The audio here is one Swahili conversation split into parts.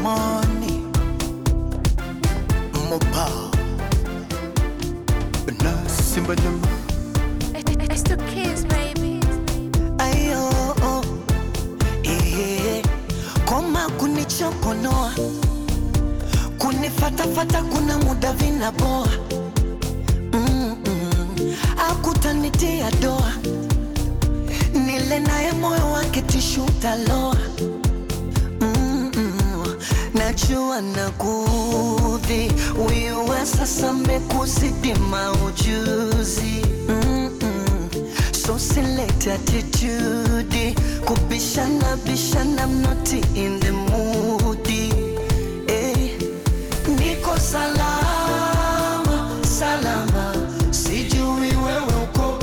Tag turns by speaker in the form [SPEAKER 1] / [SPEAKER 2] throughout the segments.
[SPEAKER 1] money Mopa Na simba nyama
[SPEAKER 2] It's the kids, baby.
[SPEAKER 1] Ayo oh, eh, Koma kunichokonoa Kunifatafata kuna muda vinaboa mm -mm. Akutanitia doa Nile naye moyo wake tishu taloa mm -mm. Najua nakudhi Wiwe sasa mekuzidi maujuzi mm -mm. So select attitude Kubishana bishana I'm not in the mood eh. Niko salama salama Sijui wewe uko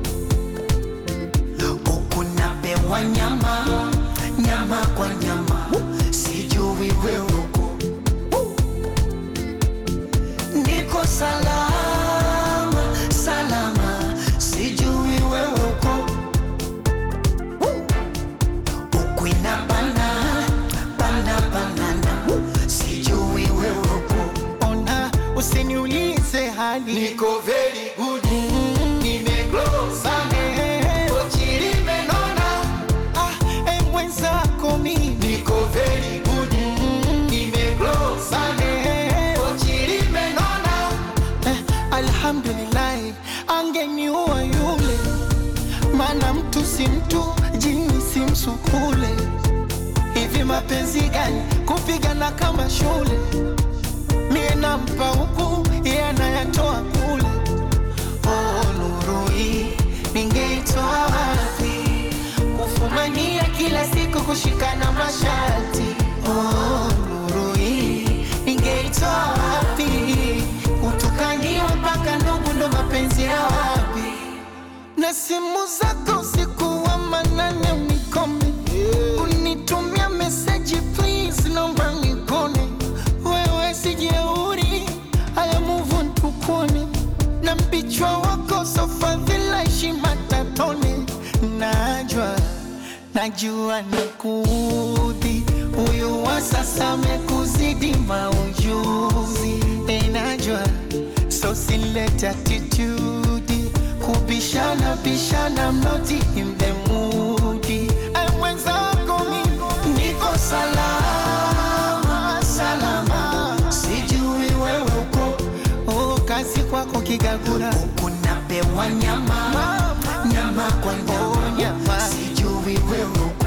[SPEAKER 1] Huku napewa nyama nyama kwa nyama Sijui wewe uko Niko salama salama Sijui wewe uko Huku inabana bana banana Sijui wewe uko
[SPEAKER 3] Ona, usiniulize hali
[SPEAKER 4] Niko very good Nimeglow sana Pochi limenona
[SPEAKER 3] ah, e mwenzako mimi
[SPEAKER 4] Niko very good Nimeglow sana Pochi limenona
[SPEAKER 3] eh, alhamdulillahi angeniua yule maana mtu si mtu jini si msukule hivi mapenzi gani kupigana kama shule mie nampa huku iye anayatoa kule oh, nuru hii ningeitoa wapi kufumania kila siku kushikana masharti oh, nuru hii ningeitoa wapi kutukaniwa mpaka ndugu ndo mapenzi ya wapi na simu zako usiku wa manane unikome unitumia meseji please naomba nikone wewe sijeuri haya muvu ntukone na mpichwa wako sofadhila heshima tatone najwa najua nakudhi huyu wa sasa amekuzidi maujuzi enajwa so silete attitude kubishana bishana mnoti in the mood I mwenzako mimi
[SPEAKER 1] Niko salama salama Sijui wewe uko
[SPEAKER 3] oh, kazi kwako kigagura
[SPEAKER 1] Huku napewa nyama nyama kwa
[SPEAKER 3] Oh,
[SPEAKER 1] nyama
[SPEAKER 3] nyama.
[SPEAKER 1] Sijui wewe uko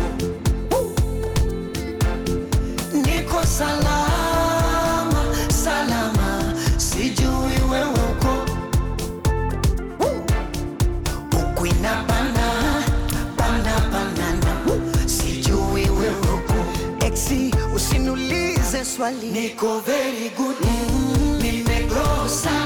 [SPEAKER 1] Niko salama salama Sijui wewe uko Huku inabana bana banana Sijui wewe uko Exi usiniulize swali
[SPEAKER 4] Niko very good
[SPEAKER 1] Nimegrow sana